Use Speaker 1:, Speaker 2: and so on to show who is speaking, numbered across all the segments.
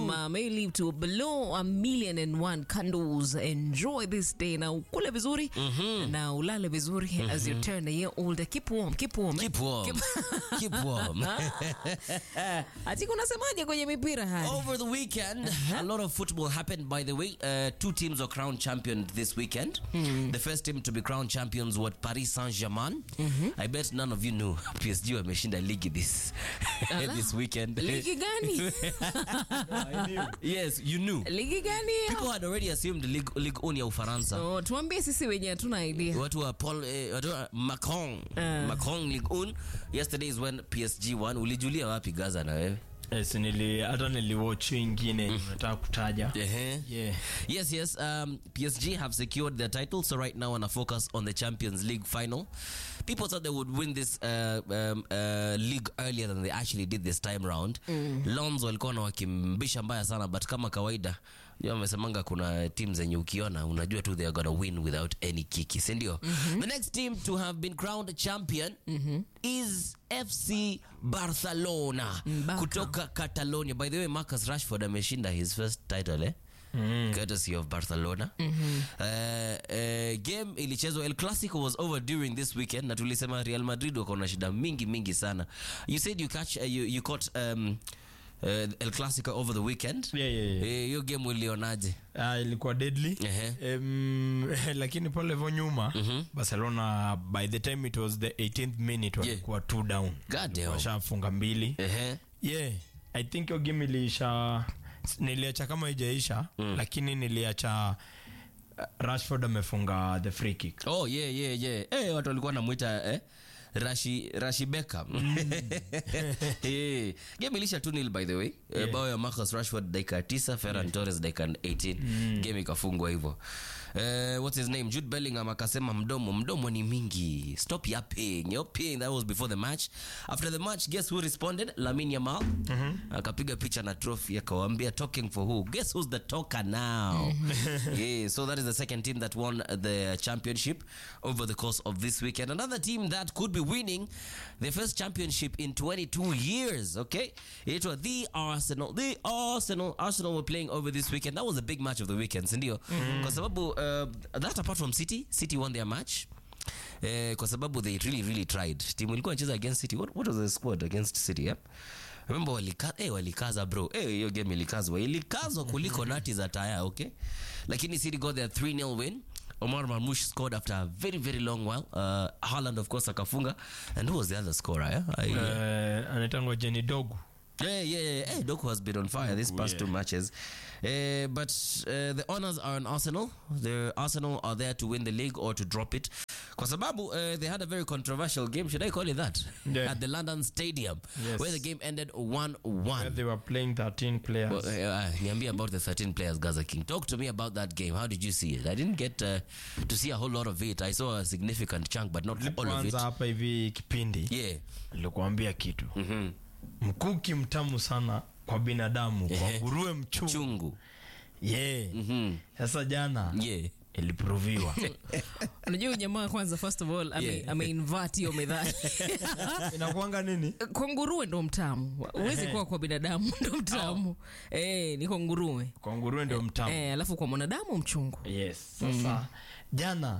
Speaker 1: Um, uh, may live to below a million and one candles. Enjoy this day. Na ukule vizuri na ulale vizuri as you turn a year older. Keep warm, keep warm.
Speaker 2: Keep warm. Keep warm.
Speaker 1: Ati kunasemaje kwenye mipira haya?
Speaker 2: Over the weekend, a lot of football happened. By the way, uh, two teams were crowned champion this weekend. The first team to be crowned champions was Paris Saint-Germain. I bet none of you knew PSG wameshinda ligi this
Speaker 1: Ala.
Speaker 2: this weekend.
Speaker 1: Ligi gani?
Speaker 2: yes, you knew.
Speaker 1: Ligi gani?
Speaker 2: People had already assumed Ligue, Ligue 1 ya Ufaransa.
Speaker 1: Oh, tuambie sisi wenye hatuna idea.
Speaker 2: watu wa Paul eh, watu wa Macron Macron Ligue 1 yesterday is when PSG won. Ulijulia wapi Gaza na wewe?
Speaker 3: Yes, nili hata niliwatch ingine nataka kutaja
Speaker 2: Ehe.
Speaker 3: yeah.
Speaker 2: Yes, yes. Um, PSG have secured their title, so right now wanna focus on the Champions League final. People thought they would win this uh, um, uh, league earlier than they actually did this time round. Lons walikuwa na wakimbisha mbaya sana, but kama kawaida ndio wamesemanga kuna team zenye ukiona unajua tu they are gonna win without any kiki, si ndio? The next team to have been crowned champion is FC Barcelona
Speaker 1: Barca.
Speaker 2: kutoka Catalonia. By the way, Marcus Rashford ameshinda his first title eh? courtesy of Barcelona. Uh, uh, game ilichezwa El Clasico was over during this weekend na tulisema Real Madrid wako na shida mingi mingi sana. You said you catch uh, you, you caught um, uh, El Clasico over the weekend.
Speaker 3: Yeah, yeah, yeah.
Speaker 2: Eh, hiyo game ulionaje?
Speaker 3: Ah, ilikuwa deadly
Speaker 2: Ehe.
Speaker 3: um, lakini pale hivyo nyuma barcelona by the time it was the 18th minute walikuwa two down
Speaker 2: God damn.
Speaker 3: washafunga mbili
Speaker 2: Ehe.
Speaker 3: yeah i think hiyo game iliisha niliacha kama ijaisha lakini niliacha uh, rashford amefunga the free kick
Speaker 2: Oh yeah yeah yeah. Eh, watu walikuwa namuita eh? Rashi Rashi Beckham. Eh, game ilisha 2-0 by the way. Eh, bao ya Marcus Rashford dakika 9, Ferran Torres dakika 18. Game ikafungwa hivyo. Eh, what's his name? Jude Bellingham akasema mdomo, mdomo ni mingi. Stop yapping. Yapping that was before the match. After the match, guess who responded? Lamine Yamal. Akapiga picha na trophy akawaambia talking for who? Guess who's the talker now? yeah, so that is the second team that won the championship over the course of this weekend. Another team that could be winning their first championship in 22 years. Okay, it was the Arsenal. The Arsenal. Arsenal were playing over this weekend. That was a big match of the weekend, sindio? Kwa sababu uh, that apart from City, City won their match. Eh, kwa sababu they really really tried timu ilikuwa inacheza against city what, what was the squad against city yeah? remember walika, eh, walikaza bro eh, hiyo game ilikazwa ilikazwa kuliko nati za taya okay lakini city got their 3-0 win Omar Marmoush scored after a very very long while uh, Haaland of course akafunga and who was the other scorer yeah? I,
Speaker 3: uh, anaitangwa jeni dogu
Speaker 2: yeah, yeah, yeah. Hey, Doku has been on fire these past two matches. Uh, but uh, the honors are on Arsenal. The Arsenal are there to win the league or to drop it. Kwa sababu uh, they had a very controversial game, should I call it that?
Speaker 3: Yeah.
Speaker 2: At the London Stadium,
Speaker 3: Yes.
Speaker 2: where the game ended 1
Speaker 3: where
Speaker 2: 1.
Speaker 3: they were playing 13 players
Speaker 2: Well, uh, niambie about the 13 players Gaza King. Talk to me about that game. How did you see it? I didn't get uh, to see a whole lot of it. I saw a significant chunk, but not all of it.
Speaker 3: kwanza hapa hivi kipindi
Speaker 2: Yeah.
Speaker 3: nilikuambia kitu
Speaker 2: Mhm.
Speaker 3: mkuki mtamu sana kwa binadamu kwa
Speaker 2: Ehe.
Speaker 3: nguruwe mchungu
Speaker 2: Chungu.
Speaker 3: yeah.
Speaker 2: Mhm.
Speaker 3: sasa jana
Speaker 2: Yeah.
Speaker 3: iliproviwa
Speaker 1: Unajua huyu jamaa kwanza first of all ame,
Speaker 2: Yeah.
Speaker 1: ameinvert hiyo methali.
Speaker 3: inakuanga nini
Speaker 1: kwa nguruwe ndo mtamu. Huwezi kuwa kwa binadamu ndo mtamu. Eh, ni kwa nguruwe.
Speaker 3: kwa nguruwe ndio mtamu
Speaker 1: Eh, alafu kwa mwanadamu mchungu.
Speaker 3: yes sasa jana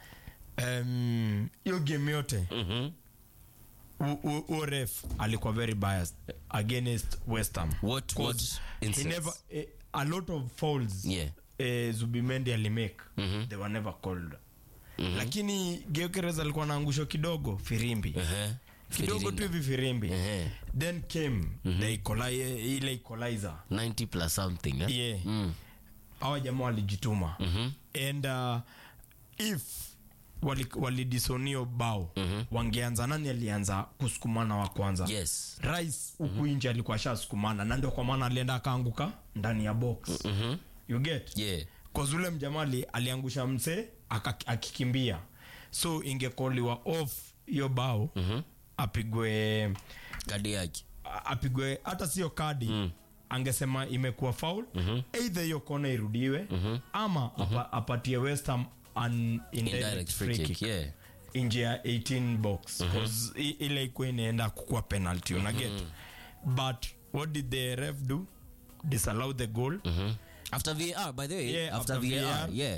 Speaker 3: em, hiyo game yote
Speaker 2: Mhm.
Speaker 3: u- u- huo ref alikuwa very biased against west ham
Speaker 2: What, what
Speaker 3: 'Cause he
Speaker 2: instance?
Speaker 3: never, eh, a lot of fouls
Speaker 2: Yeah.
Speaker 3: eh, zubimendi alimake they were never called lakini geokeres alikuwa na angusho kidogo firimbi
Speaker 2: Ehe.
Speaker 3: kidogo tu hivi firimbi
Speaker 2: Ehe.
Speaker 3: then came the equali- ile equalizer
Speaker 2: 90 plus something eh?
Speaker 3: yeah
Speaker 2: Mm.
Speaker 3: hawa jamaa walijituma and uh, if wali- walidisonio bao wangeanza nani alianza kusukumana wa kwanza
Speaker 2: Yes.
Speaker 3: rais huku nje alikuwa shasukumana na ndio kwa maana alienda akaanguka ndani ya box you get
Speaker 2: Yeah.
Speaker 3: kozule mjamali aliangusha msee aka- akikimbia so ingekoliwa off hiyo bao apigwe
Speaker 2: Kadi yake.
Speaker 3: a- apigwe hata sio kadi angesema imekuwa faul either hiyo kona irudiwe ama apa, apatie west ham an indirect
Speaker 2: Indirect free
Speaker 3: free
Speaker 2: kick.
Speaker 3: kick
Speaker 2: Yeah.
Speaker 3: nje ya 18 box 'Cause i- ile ikuwa inaenda kukuwa penalty unaget but what did the ref do disallow the goal
Speaker 2: after var by the way
Speaker 3: Yeah,
Speaker 2: after,
Speaker 3: after
Speaker 2: var,
Speaker 3: VAR.
Speaker 2: yeah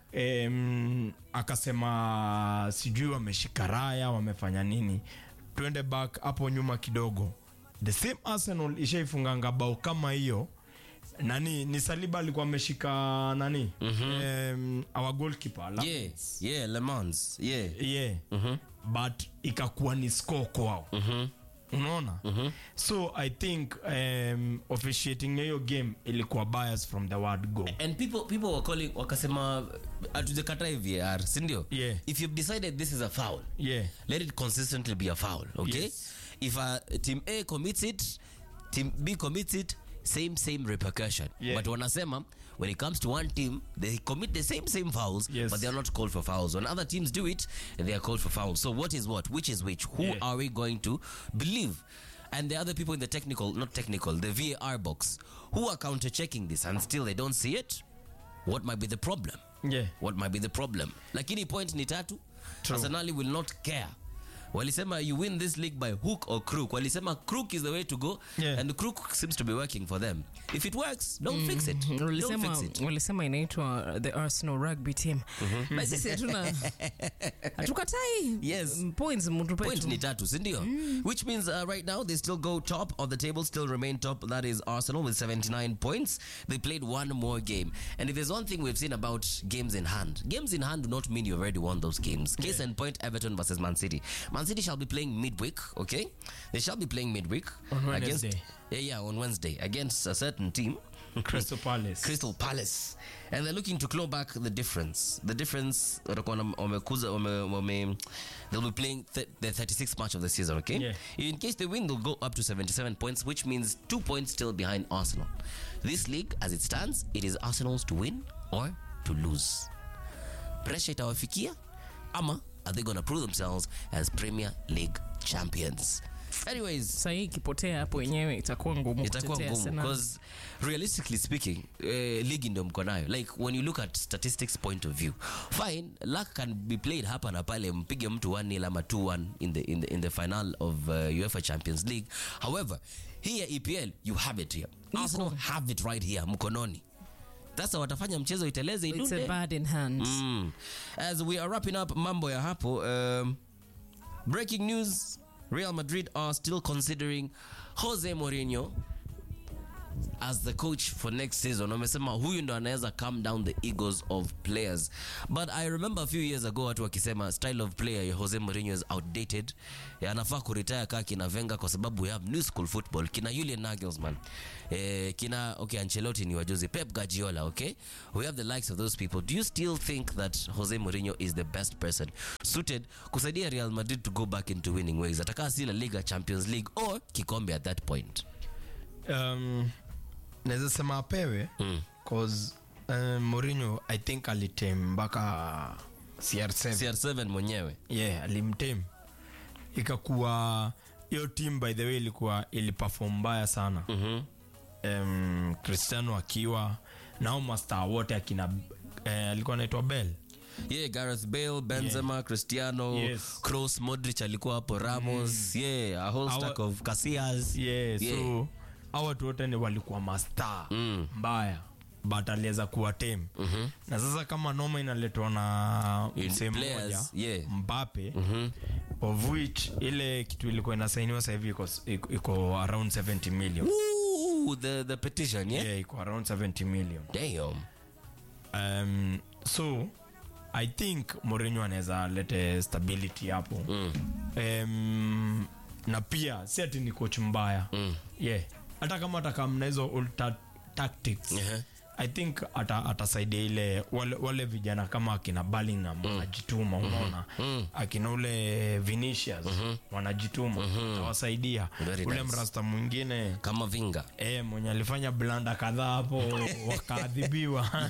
Speaker 3: um, akasema sijui wameshika raya wamefanya nini twende back hapo nyuma kidogo the same arsenal ishaifunganga bao kama hiyo nani ni saliba alikuwa ameshika nani um, our goalkeeper la-
Speaker 2: yeah yeah le mans yeah
Speaker 3: yeah but ikakuwa ni score kwao unaona so i think um, officiating ya hiyo game ilikuwa bias from the word go
Speaker 2: and people people were calling wakasema atujakatai var sindio
Speaker 3: Yeah.
Speaker 2: if you've decided this is a foul
Speaker 3: yeah
Speaker 2: let it consistently be a foul okay
Speaker 3: Yes.
Speaker 2: if uh, team a commits it team b commits it same same repercussion
Speaker 3: Yeah.
Speaker 2: but wanasema when it comes to one team they commit the same same fouls
Speaker 3: Yes.
Speaker 2: but they are not called for fouls when other teams do it they are called for fouls so what is what which is which who
Speaker 3: Yeah.
Speaker 2: are we going to believe and the other people in the technical not technical the var box who are counter checking this and still they don't see it what might be the problem
Speaker 3: yeah
Speaker 2: what might be the problem lakini point ni tatu
Speaker 3: True.
Speaker 2: arsenali will not care walisema you win this league by hook or crook walisema crook is the way to go
Speaker 3: Yeah.
Speaker 2: and crook seems to be working for them if it works don't fix it don't
Speaker 1: walisema
Speaker 2: fix it
Speaker 1: walisema inaitwa the arsenal rugby team basi sisi hatuna hatukatai
Speaker 2: Yes.
Speaker 1: Mm, points mtupe
Speaker 2: point
Speaker 1: tu.
Speaker 2: ni tatu sindio which means uh, right now they still go top of the table still remain top that is arsenal with 79 points they played one more game and if there's one thing we've seen about games in hand games in hand do not mean you've already won those games case in point everton versus man city man city shall be playing midweek okay they shall be playing midweek
Speaker 3: On
Speaker 2: against
Speaker 3: Wednesday.
Speaker 2: yeah, yeah on wednesday against a certain team
Speaker 3: crystal palace
Speaker 2: Crystal Palace and they're looking to claw back the difference. The difference watakuwa na- wamekuza wame, wame, they'll be playing th- the 36th match of the season, okay?
Speaker 3: Yeah.
Speaker 2: In case they win, they'll go up to 77 points, which means two points still behind Arsenal. This league, as it stands, it is Arsenal's to win or to lose. Pressure itawafikia ama are they going to prove themselves as Premier League champions? Anyways,
Speaker 1: sahii ikipotea hapo wenyewe itakuwa ngumu
Speaker 2: itakuwa
Speaker 1: kutetea
Speaker 2: ngumu
Speaker 1: Arsenal.
Speaker 2: because realistically speaking uh, ligi ndio mko nayo like when you look at statistics point of view fine luck can be played hapa na pale mpige mtu 1 ama 2-1 in the, in the, in the final of uh, UEFA Champions League however here EPL you have it here Arsenal have it right here mkononi sasa watafanya mchezo iteleze
Speaker 1: It's
Speaker 2: idunde
Speaker 1: a bad in hand.
Speaker 2: Mm. As we are wrapping up mambo ya hapo, um, breaking news: Real Madrid are still considering Jose Mourinho as the coach for next season. Wamesema huyu ndo anaweza calm down the egos of players. But I remember a few years ago watu wakisema style of player ya Jose Mourinho is outdated. Ya anafaa kuretire kaa kina Wenger kwa sababu we have new school football. Kina Julian Nagelsmann. Eh, kina okay Ancelotti ni wajuzi. Pep Guardiola, okay? We have the likes of those people. Do you still think that Jose Mourinho is the best person suited kusaidia Real Madrid to go back into winning ways? Atakaa si La Liga, Champions League or kikombe at that point.
Speaker 3: um, naweza sema apewe
Speaker 2: Mm.
Speaker 3: cause um, Mourinho i think alitem mpaka CR7
Speaker 2: CR7 mwenyewe.
Speaker 3: yeah alimtem ikakuwa hiyo team by the way ilikuwa iliperform mbaya sana
Speaker 2: Mhm.
Speaker 3: um, cristiano akiwa nao mastaa wote akina eh, alikuwa anaitwa bell
Speaker 2: yeah gareth bale benzema cristiano
Speaker 3: Yes.
Speaker 2: cross modric alikuwa hapo ramos yeah a whole
Speaker 3: Our-
Speaker 2: stack of casillas
Speaker 3: yeah,
Speaker 2: Yeah.
Speaker 3: so hao watu wote ni walikuwa mastaa
Speaker 2: Mm.
Speaker 3: mbaya but aliweza kuwa tem mm-hmm. na sasa kama noma inaletwa na
Speaker 2: In
Speaker 3: msee mmoja
Speaker 2: players, yeah.
Speaker 3: mbape mm-hmm. of which ile kitu ilikuwa inasainiwa sahivi iko, iko, iko around 70 million
Speaker 2: Ooh, the the petition yeah,
Speaker 3: yeah, iko around 70 million
Speaker 2: damn
Speaker 3: um, so i think Mourinho anaweza lete stability hapo mm. um, na pia si ati ni coach mbaya mm. yeah hata kama atakamna hizo old ta- tactics
Speaker 2: Yeah.
Speaker 3: i think ata- atasaidia ile wale, wale vijana kama akina Bellingham wanajituma unaona akina ule Vinicius wanajituma atawasaidia
Speaker 2: Very
Speaker 3: ule
Speaker 2: nice.
Speaker 3: mrasta mwingine
Speaker 2: kama vinga
Speaker 3: E, mwenye alifanya blanda kadhaa hapo wakaadhibiwa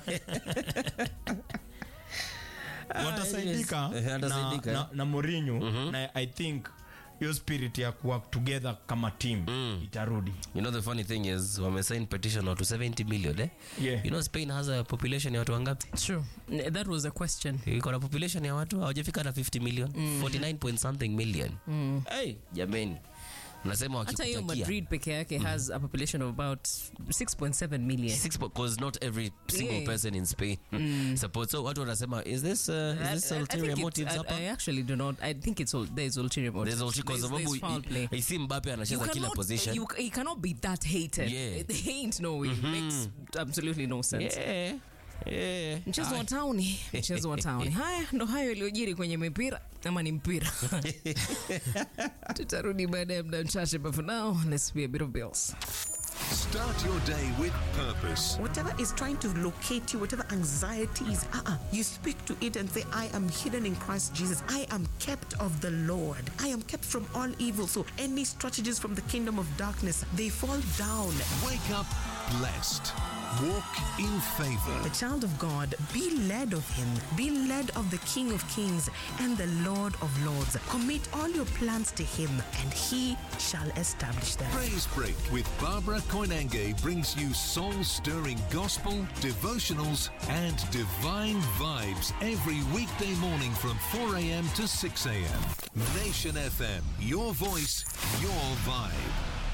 Speaker 3: watasaidika
Speaker 2: yes. Eh,
Speaker 3: na,
Speaker 2: atasaidika,
Speaker 3: na, na Mourinho na i think hiyo spirit ya kuwork together kama team itarudi
Speaker 2: you know the funny thing is wamesign petition to 70 million eh
Speaker 3: Yeah.
Speaker 2: you know spain has a population ya watu wangapi
Speaker 1: True. That was a question.
Speaker 2: iko na population ya watu hawajafika na 50 million 49 point something million hey, jameni nasema
Speaker 1: hata hiyo
Speaker 2: wakikutakia
Speaker 1: madrid peke yake has a population of about 6.7 million
Speaker 2: because not every single
Speaker 1: Yeah.
Speaker 2: person in Spain support. So watu wanasema is this uh, is this
Speaker 1: I- I
Speaker 2: ulterior
Speaker 1: think it's-
Speaker 2: motives
Speaker 1: I,
Speaker 2: hapa?
Speaker 1: I actually do not. I think it's all there's ulterior motives.
Speaker 2: There's ulterior kwa sababu
Speaker 1: there's foul play.
Speaker 2: i- isi Mbappe
Speaker 1: You
Speaker 2: anacheza kila
Speaker 1: cannot,
Speaker 2: position.
Speaker 1: you, he cannot be that hated.
Speaker 2: Yeah.
Speaker 1: It ain't no way. It makes absolutely no sense.
Speaker 2: Yeah. Yeah.
Speaker 1: Mchezo wa
Speaker 2: Aye.
Speaker 1: tauni, mchezo wa tauni. Haya ndo hayo yaliyojiri kwenye mipira ama ni mpira. Tutarudi baada ya muda mchache, but for now, let's pay a bit of bills.
Speaker 4: Start your day with purpose.
Speaker 5: Whatever is trying to locate you, whatever anxiety is, uh-uh, you speak to it and say, I am hidden in Christ Jesus. I am kept of the Lord. I am kept from all evil. So any strategies from the kingdom of darkness, they fall down.
Speaker 4: Wake up blessed. Walk in favor.
Speaker 5: The child of God, be led of him, be led of the King of Kings and the Lord of Lords. Commit all your plans to him, and he shall establish them.
Speaker 4: Praise Break with Barbara Koinange brings you soul stirring gospel, devotionals, and divine vibes every weekday morning from 4 a.m. to 6 a.m. Nation FM, your voice, your vibe.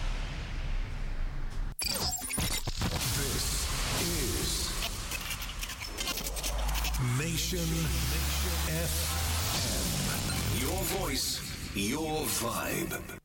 Speaker 4: This is Nation FM. Your voice, your vibe.